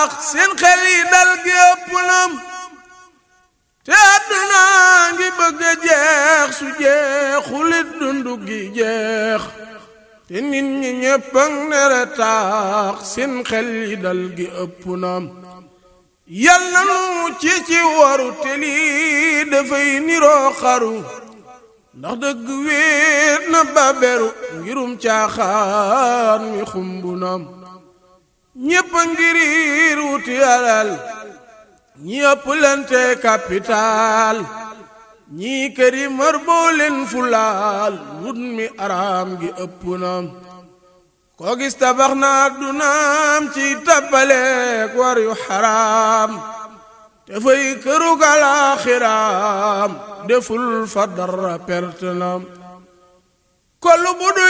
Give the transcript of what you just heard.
seen xel yi dal gi ëpp nam te àdduna ngi bëgg a jeex su jeexulit dundu gi jeex te nit ñi ñépp ak nere taax seen xel yi dal gi ëpp nam yal na nu ci ci waru te lii dafay niroo xaru ndax dëgg wéet na baberu ngirum caaxaan mi xumbu nam ñépp a ngiriir wuti alal ñi ëpp lente capital ñii këri mar boo leen fulaal wut mi araam gi ëpp nam koo gis tabax na addunaam ci tappaleek war yu xaraam te fay kërug alaaxiraam deful fa dara perte nam kollu bu du